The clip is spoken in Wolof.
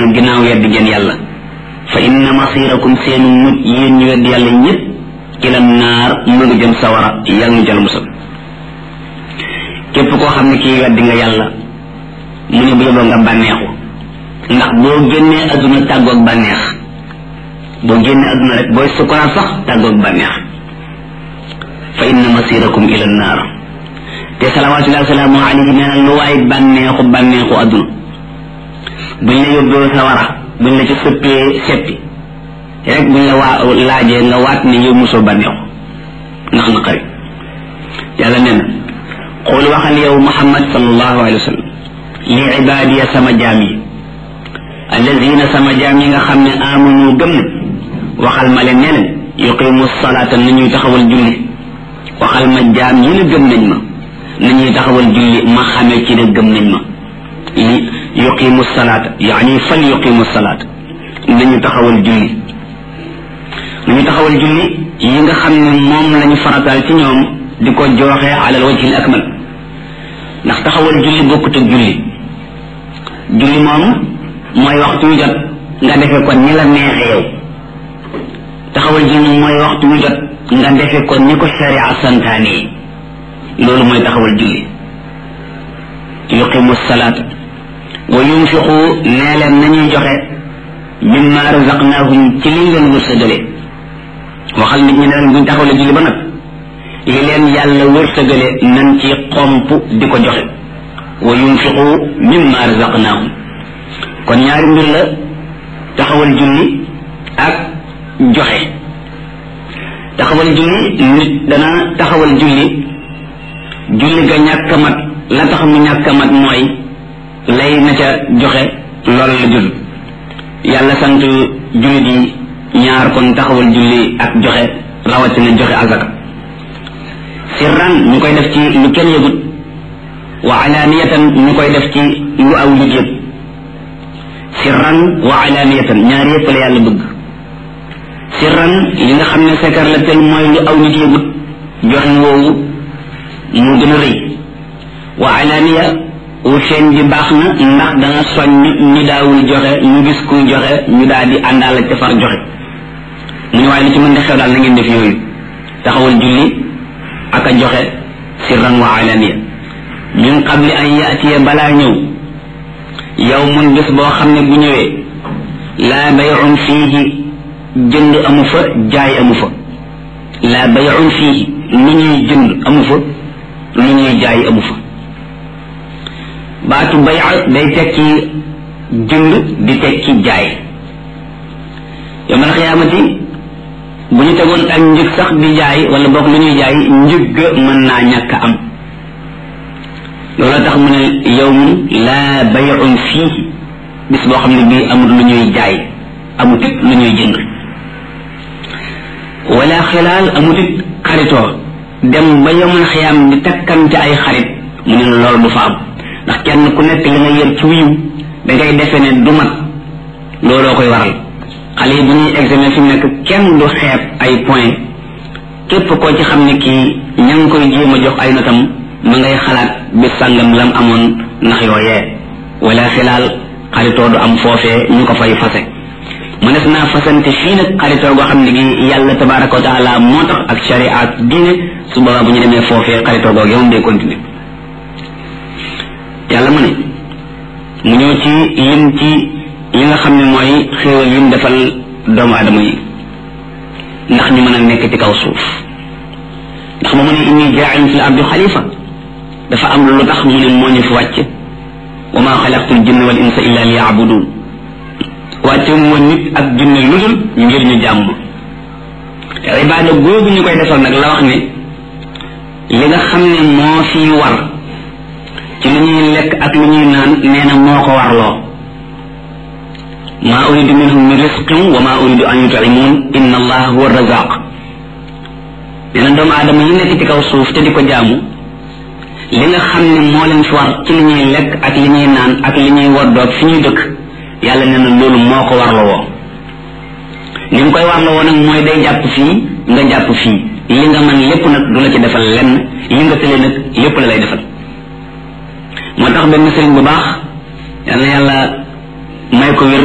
ne ginnaaw weddi ngeen yàlla fa inna masirakum seenu mujj yéen ñu weddi yàlla ñëpp ila naar mu ngi jëm sawara yàlla ñu jël musal képp koo xam ne kii weddi nga yàlla mu ne bu yeboo nga bànneexu ndax boo génnee adduna tàggoog bànneex boo génnee adduna rek booy sukuraat sax tàggoog bànneex fa inna masirakum ila naar te salawatullahi wasalaamu alayhi nee na lu waay bànneexu bànneexu adduna buñ la yóbboo sawara buñ la ci sëppee seppi rek buñ la waa laajee nga waat ne yow mosoo bànneexu ndax na xarit yàlla nee na xool waxal yow muhammad sallallahu alayhi wa sallam li ibaadiya sama jaam yi alladina sama jaam yi nga xam ne amanu gëm na waxal ma leen ne leen yuqimu salaata nañuy taxawal julli waxal ma jaam yi ne gëm nañ ma nañuy taxawal julli ma xamee ci ne gëm nañ ma li yuqimu salaata yaani fal yuqimu salaata nañu taxawal julli nañu taxawal julli yi nga xam ne moom lañu farataal ci ñoom di ko jooxe alal wajhil akmal ndax taxawal julli bokkut ak julli julli moom mooy waxtu wu jot nga defe ko ni la neexe yow taxawal julli mooy waxtu wu jot nga defe ko ni ko sharia santaane yi loolu mooy taxawal julli yuqimu salaata wa yunfiqu nee leen nañuy joxe mimma razaqnahum ci liñ leen wërsëgale waxal nit ñi ne leen buñ taxawale julli ba nag li leen yàlla wërsëgale nan ci xomp di ko joxe wa yunfiqu mimma razaqnahum kon ñaari mbir la taxawal julli ak joxe taxawal julli nit dana taxawal julli julli ga ñàkk a mat la tax mu ñàkk a mat mooy lay na ca joxe loolu la jul yàlla sant jullit yi ñaar kon taxawal julli ak joxe rawatina joxe azaka sirran ñu koy def ci lu kenn yëgut wa alaniyatan ñu koy def ci lu aw nit yëg sirran wa alaniyatan ñaar yëpp la yàlla bëgg sirran li nga xam ne sekar la tel mooy lu aw nit yëgut joxe woowu mu gën a rëy wa alaniya wu feeñ bi baax na ndax dana soññ ñu daawul joxe ñu gis kuy joxe ñu daal di àndaal ca far joxe mu ne waaye li ci mën di xew daal na ngeen def yooyu taxawal julli ak a joxe sirran wa alaniya min qabli an yaatiya balaa ñëw yow mun bés boo xam ne bu ñëwee laa bayun fiihi jënd amu fa jaay amu fa laa bayun fiihi lu ñuy jënd amu fa lu ñuy jaay amu fa baatu bay day tekki jënd di tekki jaay yowmal xiyaamati bu ñu tegoon ak njëg sax di jaay wala boog lu ñuy jaay njëg ga mën naa ñàkk am loolu tax mu ne yowmun laa bayun fii bis boo xam ne bii amul lu ñuy jaay amut it lu ñuy jënd wala xilaal amut it xaritoo dem ba yowmal xiyaam di takkante ay xarit mu ne loolu du fa am ndax kenn ku nekk li nga yër ci wiiw da ngay defe ne du mat looloo koy waral xale yi bu ñuy examen fi mu nekk kenn du xeeb ay point képp koo ci xam ne kii ña ngi koy jéem a jox ay notam ma ngay xalaat bi sàngam lam amoon ndax yooyee wala xilaal xaritoo du am foofee ñu ko fay fase mënees naa fasante fii nag xaritoo goo xam ne gi yàlla tabaraka wa taala moo tax ak sharia ak diine su boobaa bu ñu demee foofee xaritoo googu yow day continuer yàlla mu ne mu ñëw ci lim ci yi nga xam ne mooy xéewal yim defal doomu adama yi ndax ñu mën a nekk ci kaw suuf ndax ba mu ne inni jaain fi l ardi xalifa dafa am lu tax mu ne moo ñu fi wàcc wa ma xalaqtul jinna wal insa illa li yaabudun wàcce mu nit ak jinne lu dul ngir ñu jàmm ibaada googu ñu koy defal nag la wax ne li nga xam ne moo fi war ci lu ñuy lekk ak lu ñuy naan nee na moo ko warloo maa uridu minhum min risqin wa maa uridu an yut'imun inna allaha huwa razaq nee na doomu aadama yi nekk ci kaw suuf te di ko jaamu li nga xam ne moo leen fi war ci li ñuy lekk ak li ñuy naan ak li ñuy woddoog fi ñuy dëkk yàlla nee na loolu moo ko warloo woo ni mu koy warloo woo nag mooy day jàpp fii nga jàpp fii li nga man lépp nag du la ci defal lenn li nga tële nag lépp la lay defal moo tax benn sëriñ bu baax yal na yàlla may ko wér